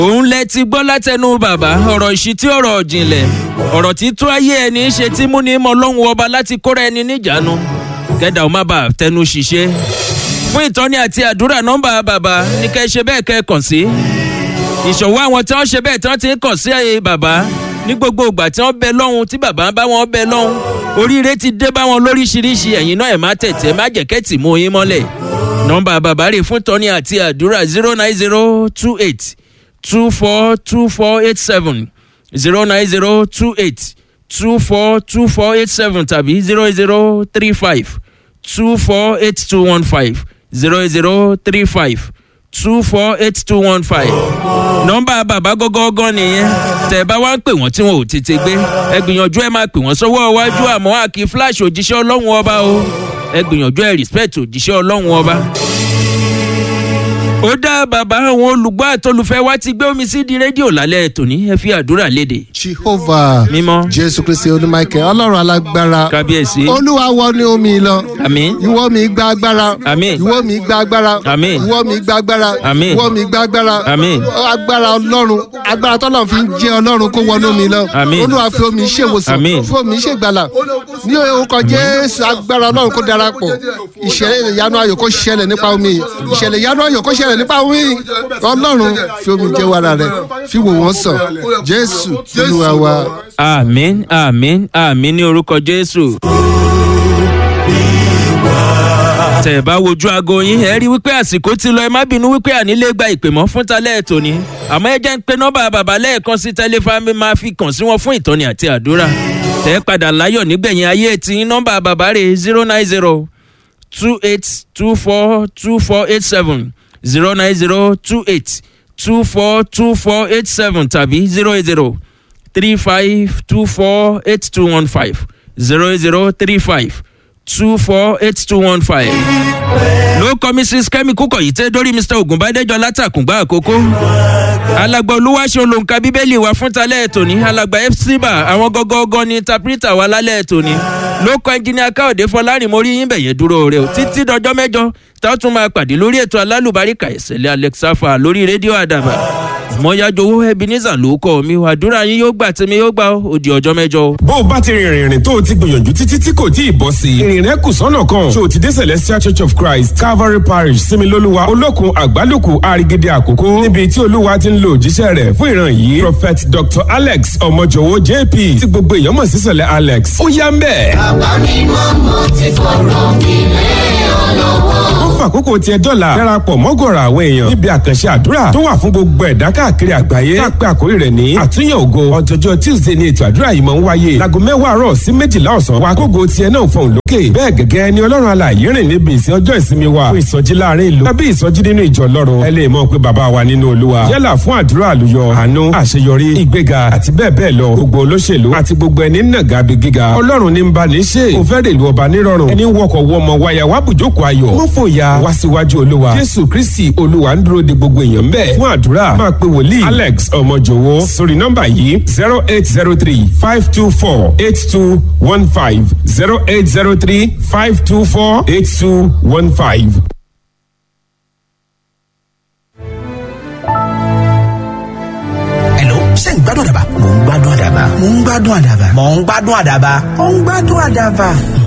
òun lẹ ti gbọ́ látẹnu bàbá ọ̀rọ̀ ìṣítí ọ̀rọ̀ ìjìnlẹ̀ ọ̀rọ̀ tí tó ayé ẹni ṣe tí mú ní mọ lọ́hùn ọba láti kóra ẹni níjàánu kẹ́dà ó má bàa tẹnu ṣiṣẹ́ fún ìtọ́ni àti àdúrà nọ́mbà bàbá ní kẹ́ ṣe bẹ́ẹ̀ kẹ́ kàn sí ìṣòwò àwọn tí wọ́n ṣe bẹ́ẹ̀ tí wọ́n ti ń kàn sí ẹ̀yẹ bàbá ní gbogbo ìgbà tí wọ́n bẹ lọ́hùn tí bàbá bá wọn bẹ lọ́hùn oríire ti dé bá wọn lóríṣiríṣi ẹ̀yin náà ẹ̀ má tẹ̀tẹ̀ má jẹ̀kẹ́tì mú yín mọ́lẹ̀ nọ́mbà bàbá rè fún tọ́ni àti àdúrà zero nine zero two eight two four two four eight seven zero nine zero two eight two four two four eight seven tàbí zero zero three five two four eight two one five zero zero three five two four eight two one five nọ́mbà bàbá gọ́gọ́gọ́ nìyẹn tẹ̀ bá wá ń pè wọ́n tí wọn ò tètè gbé ẹ gbìyànjú ẹ máa pè wọ́n sọ́wọ́ iwájú àmọ́ àkí flash òjíṣẹ́ ọlọ́run ọba o ẹ gbìyànjú ẹ respect òjíṣẹ́ ọlọ́run ọba ó dá bàbá àwọn olùgbọ́ àtolùfẹ́ wa ti gbé omi sí di rédíò lálẹ́ tòní ẹ fi àdúrà léde. jehovah mímọ́ jésù kristi olùmọ̀ọ́kẹ́ ọlọ́run alágbára kábíyèsí olúwa wọ ní omi lọ àmín ìwọ mi gba agbára Àmín. ìwọ mi gba agbára Àmín. ìwọ mi gba agbára Àmín. ìwọ mi gba agbára Àmín. agbára ọlọ́run agbára tọ́lọ́run fi ń jẹ́ ọlọ́run kó wọnú omi lọ Àmín. olúwa fi omi ṣèwòsàn Àmín. fi omi ṣègbàlà ní orúkọ jésù agbára ọlọ́run kó darapọ̀ ìṣẹ̀lẹ̀ ìyanu ayọ̀ kó ṣẹlẹ̀ nípa omi ìṣẹ̀lẹ̀ ìyanu ayọ̀ kó ṣẹlẹ̀ nípa omi ọlọ́run fi omi jẹ́ wàrà rẹ̀ fi wò wọ́n sàn jésù olúwa wa. àmín àmín àmín ní orúkọ jésù. tẹ̀ ẹ̀ bá wojú aago yín ẹ rí wípé àsìkò ti lọ ẹ má bínú wípé ànílé gba ìpè mọ́ fún talẹ́ ètò ni àmọ́ ẹ jẹ́ ń pe nọ́mbà bàbá lẹ́ẹ̀kan sí tẹlifámi máa fi kàn sí wọn fún ìtọ́ni àti àdúrà tẹ̀ ẹ́ padà láyọ̀ nígbẹ̀yìn ayé tí nọ́mbà bàbá rẹ̀ zero nine zero two eight two four two four eight seven zero nine zero two eight two four two four eight seven tàbí zero eight zero three five two four eight two one five zero zero three five two four eight two one five. ló kọ́ mrs kemi kúkọ̀ yìí tẹ́ dórí mr ogunbadejọ látàkùngbà àkókò. alàgbà olúwaṣẹ́ olóńkà bíbélì wa fún talẹ́ ètò ní alàgbà fcba àwọn gọ́gọ́gọ́ ní tapirita wa lálẹ́ ètò ní. ló kọ́ ẹnjìnìà káòdé fọlárin mo rí yín bẹ̀yẹn dúró rẹ o títí dọjọ́ mẹ́jọ tá a tún máa pàdé lórí ètò alálùbáríkà ìṣẹ̀lẹ̀ alexafa lórí rédíò àdàbà mọ́yájowó ebenezer ló kọ́ mi àdúrà yín yóò gbà tèmi yóò gbà ó di ọjọ́ mẹ́jọ o. bó o bá ti rìnrìn ìrìn tó o ti gbìyànjú títí tí kò tí ì bọ́ sí i ìrìn rẹ kù sọ́nà kan ṣé o ti dé celestial church of christ calvary parish similoluwa olókun àgbálùkù àrígídé àkókò níbi tí olúwa ti ń lo òjíṣẹ́ rẹ̀ fún ìran yìí prophet dr alex ọmọjọwọ jp tí gbogbo èèyàn mọ̀ sí sẹ̀lẹ̀ alex ó yá ń bẹ̀. ó fàkókò tiẹ̀ dọ́là darapọ̀ mọ́gọ̀rọ̀ àwọn èèyàn níbi àkànṣe àdúrà tó wà fún gbogbo ẹ̀dá káàkiri àgbáyé tá a pé àkórí rẹ̀ ní àtúnyẹ̀ ògo ọjọ́jọ́ tuesday ni ètò àdúrà yìí máa ń wáyé láago mẹ́wàá àárọ̀ sí méjìlá ọ̀sán wa kógo tiẹ̀ náà fọ̀hún lókè bẹ́ẹ̀ gẹ́gẹ́ ni ọlọ́run alààyè rìn níbi ìsìn ọjọ́ ìsinmi wa fún ìsọjí láàrin ìlú tàbí ìsọjí nínú ìjọ ọlọ́run ẹ lè mọ̀ pé bàbá wa nínú olúwa yálà fún àdúrà àlùyọ àánú àṣeyọrí ìgbéga àti bẹ́ẹ̀ bẹ́ẹ̀ lọ gbogbo olóṣèlú àti gbogbo ẹni nàgà bí gíga ọlọ́run ní ń bá ní ṣe kò fẹ́ rèlú ọba nírọ̀rùn ẹni wọkọ̀ wọmọ wáyà wá bùjókòó ayọ̀ mọ́ fòyà wá síwájú olúwa jésù kristi olúwa ń dúró de gbogbo èèyàn bẹ́ẹ̀ fún àdúrà máa pe wòlíì alex ọmọjòwó sórí nọ́mbà yìí zero eight zero three five two four eight two one five zero eight zero three five two four eight two one five. Hello, ṣé ń gbádùn àdàbà? Mò ń gbádùn àdàbà. Mò ń gbádùn àdàbà. Mò ń gbádùn àdàbà. Mò ń gbádùn àdàbà.